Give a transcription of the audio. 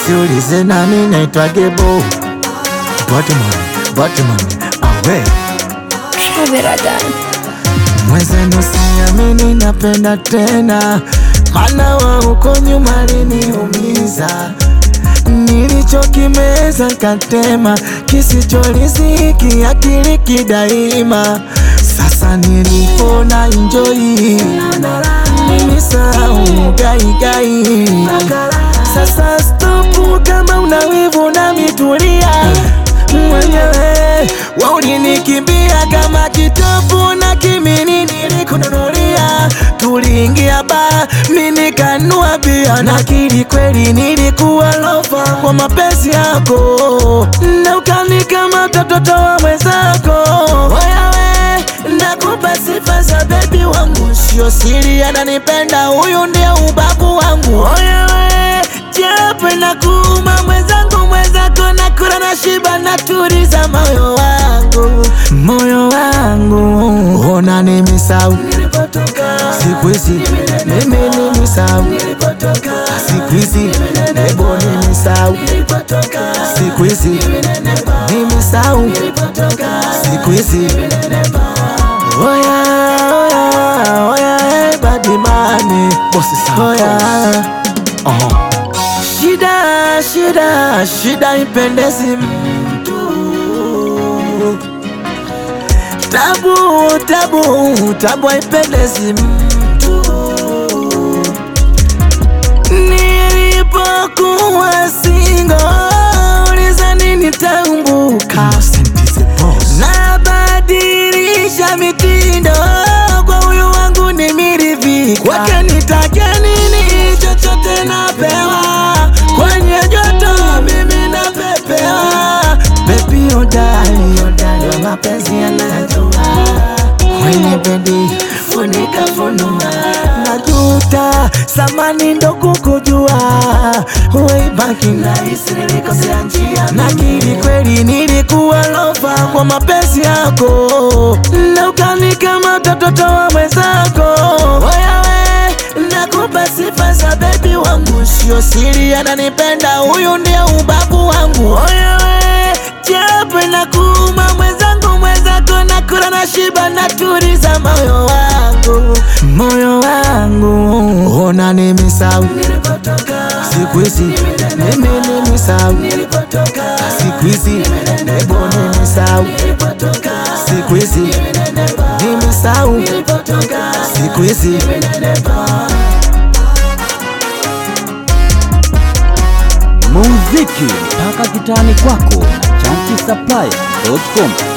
usiulize nami naitwa Gebo Batman, Batman, awe Traveradani. Mwenzenu siamini napenda tena, mana wa huko nyuma liniumiza, nilichokimeza nkatema, kisichoriziki akili kidaima. Sasa nilipona enjoy, nilisahau gaigai. Sasa stopu, kama una wivu na mitulia mwenyewe waulinikimbia kama kitopu na kimini nilikununulia, tuliingia ba mini kanua bia na kili kweli nilikuwa lofa kwa mapenzi yako, na ukanika mtoto wa mwenzako. Wewe nakupa sifa za bebi wangu, sio siri, ananipenda huyu ndio ubavu wangu. Wewe japo na kuuma mwenzangu, mwenzako na kula na shiba na turiza moyo wangu, moyo wangu ona nimisau siku hizi mimi nimisau siku hizi ebo nimisau siku hizi nimisau siku hizi oya oya oya eh, badimani oya Shida, shida, shida ipendezi mtu. Tabu, tabu, tabu haipendezi mtu. Nilipokuwa singo, ulizani nitaumbuka. Nabadilisha mitindo, kwa huyu wangu nimeridhika. Kwake nitake nini? Chochote napewa, kwenye joto mimi napepewa. Baby hodari, hodari wa mapenzi yanajua, kwenye bedi funika funua, najuta samani ndo kukujua, weibaki nahisi nilikosea njia, nakiri kweli nilikuwa lofa kwa mapenzi yako, na ukanika mtoto wa mwenzako. Wewe nakupa sifa za bebi wangu, sio siri, ananipenda huyu ndio ubavu wangu. Wewe japo na kuuma mwenzangu, mwenzako na kula na shiba na turiza moyo wangu, moyo wangu ona nimisau siku hizi mimi nimisau siku hizi ebo nimisau siku hizi nimisau siku hizi muziki mpaka kitani kwako na chanki supply.com